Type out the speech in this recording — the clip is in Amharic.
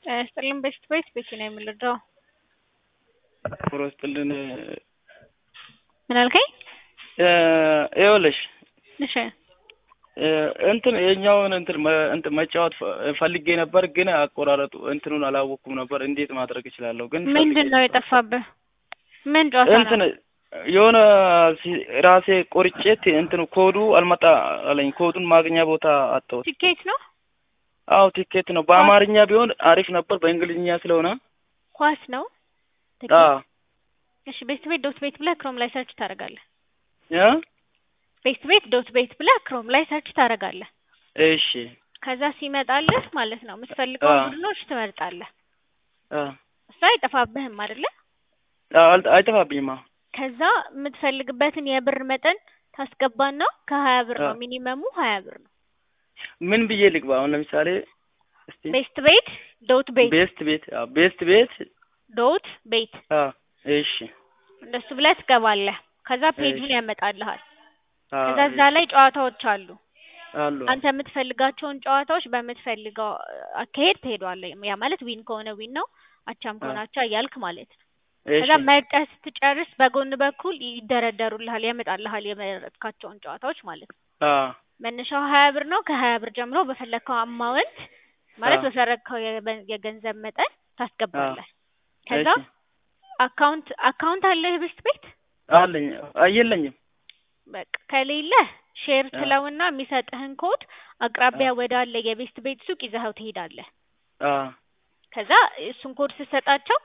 ጤና ይስጥልኝ ቤስት ቤት ቤቲ ነው የምልደው። ኑሮ ይስጥልን። ምን አልከኝ? ይኸውልሽ እሺ እንትን የኛውን እንትን መ- እንትን መጫወት ፈ- ፈልጌ ነበር፣ ግን አቆራረጡ እንትኑን አላወቅኩም ነበር። እንዴት ማድረግ እችላለሁ? ግን ምንድን ነው የጠፋብህ? ምን ጨዋታ እንትን ነው? የሆነ ሲ- ራሴ ቆርጬት እንትኑ ኮዱ አልመጣ አለኝ። ኮዱን ማግኛ ቦታ አጣሁት። ቲኬት ነው አዎ ቲኬት ነው። በአማርኛ ቢሆን አሪፍ ነበር፣ በእንግሊዝኛ ስለሆነ ኳስ ነው? አዎ እሺ ቤስት ቤት ዶት ቤት ብለህ ክሮም ላይ ሰርች ታደርጋለህ። እ ቤስት ቤት ዶት ቤት ብለህ ክሮም ላይ ሰርች ታደርጋለህ። እሺ ከዛ ሲመጣልህ ማለት ነው የምትፈልገው አዎ። ቡድኖች ትመርጣለህ። አ እሱ አይጠፋብህም አይደለ? አል- አይጠፋብኝማ። ከዛ የምትፈልግበትን የብር መጠን ታስገባና ከሀያ ብር ነው አዎ። ሚኒመሙ ሀያ ብር ነው። ምን ብዬ ልግባ? አሁን ለምሳሌ እስቲ ቤስት ቤት ዶት ቤት ቤስት ቤት አዎ፣ ቤስት ቤት ዶት ቤት አዎ፣ እሺ እንደሱ ብለህ ትገባለህ። ከዛ ፔጁን እሺ። ያመጣልሃል። አዎ፣ ከዛ እዛ ላይ ጨዋታዎች አሉ። አሉ አንተ የምትፈልጋቸውን ጨዋታዎች በምትፈልገው አካሄድ ትሄዷለህ። ያ ማለት ዊን ከሆነ ዊን ነው፣ አቻም ከሆነ አቻ እያልክ ማለት ነው። እሺ ከዛ መርጠህ ስትጨርስ በጎን በኩል ይደረደሩልሃል፣ ያመጣልሃል የመረጥካቸውን ጨዋታዎች ማለት ነው። አዎ፣ መነሻው ሀያ ብር ነው። ከሀያ ብር ጀምሮ በፈለግከው አማውንት ማለት አዎ። በፈለግከው የበ- የገንዘብ መጠን ታስገባለህ። ከዛ እሺ አካውንት አካውንት አለህ ቤስት ቤት አለኝ አይ፣ የለኝም። በቃ ከሌለ ሼር አዎ። ትለውና የሚሰጥህን ኮድ አቅራቢያ ወዳለ የቤስት ቤት ሱቅ ይዘኸው ትሄዳለህ። አዎ ከዛ እሱን ኮድ ስትሰጣቸው